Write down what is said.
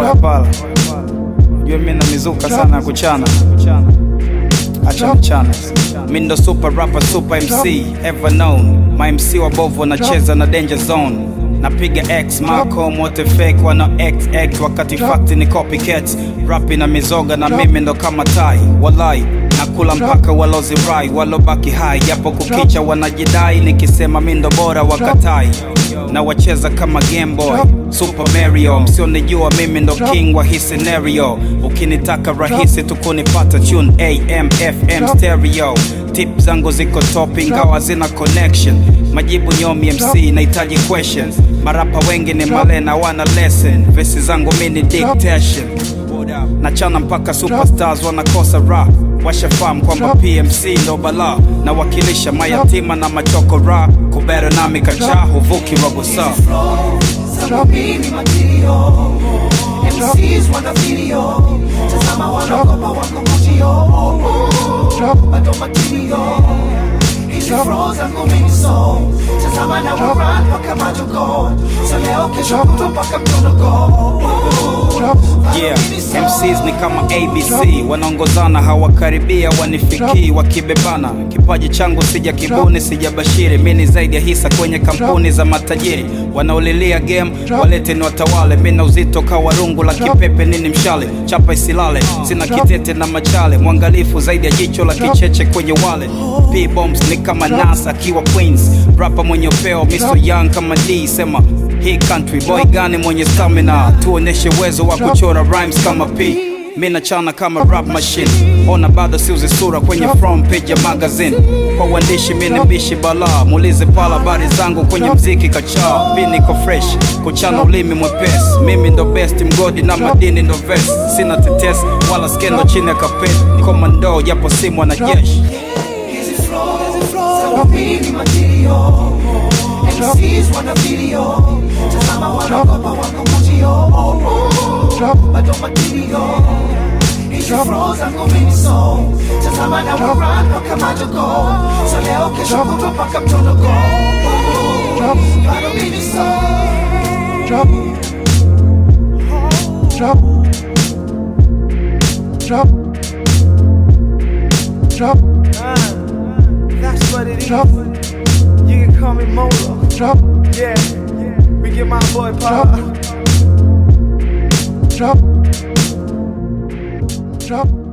Oya pala, jua mimi na mizuka sana ya kuchana, acha mchana. Mimi ndo super rapper, super MC ever known. My MC wabovu wanacheza na danger zone. Napiga X Malcolm wote fake wana XX wakati fact ni copycat. Rapi na mizoga na mimi ndo kama tai, walai nakula mpaka walozi rai walobaki hai, japo kukicha wanajidai, nikisema mi ndo bora wakatai na wacheza kama Game Boy Super Mario, msionijua mimi ndo king wa hii scenario. Ukinitaka rahisi tu kunipata tune AM FM stereo. Tip zangu ziko top ingawa zina connection. Majibu nyomi MC nahitaji questions. Marapa wengi ni malena wana lesson. Vesi zangu mini dictation. Nachana mpaka superstars wanakosa rap washafahamu kwamba PMC ndo bala na wakilisha mayatima na machoko ra kubera nami kacha huvuki robo saa Zangu mimi material MCs wana video Tazama wanaogopa wako mutio Bado material Hizi flow zangu mimi so Tazama na warun mpaka majogo So leo kesho kutwa mpaka mtonogo Yeah, MCs ni kama ABC wanaongozana, hawakaribia wanifikii, wakibebana. Kipaji changu sija kibuni, sija bashiri, mi ni zaidi ya hisa kwenye kampuni za matajiri. Wanaolilia game walete ni watawale, mi na uzito kawa rungu la kipepe, nini mshale chapa isilale, sina kitete na machale, mwangalifu zaidi ya jicho la kicheche kwenye wale. P bombs ni kama Nas akiwa Queens, rapa mwenye upeo, Mr Young kama D, sema hii country boy gani mwenye stamina, tuoneshe uwezo wa kuchora rhymes kama P. Mi nachana kama rap machine, ona bado siuzi sura kwenye front page ya magazine. Kwa uandishi mi ni mbishi bala, muulize pala habari zangu kwenye mziki kachaa. Mi niko fresh, kuchana ulimi mwepesi, mimi ndo best mgodi na madini ndo vest. Sina tetesi wala skendo chini ya kapeti, komando japo si mwanajeshi. Hizi flow zangu mimi material MCs wana video Tazama wanaogopa wako mutio Bado material Hizi flow zangu mimi so Tazama na warun mpaka majogo So leo kesho kutwa mpaka mtonogo Bado mimi so That's what it is. You can call me Molo. Yeah, we get my boy Pop. drop, drop.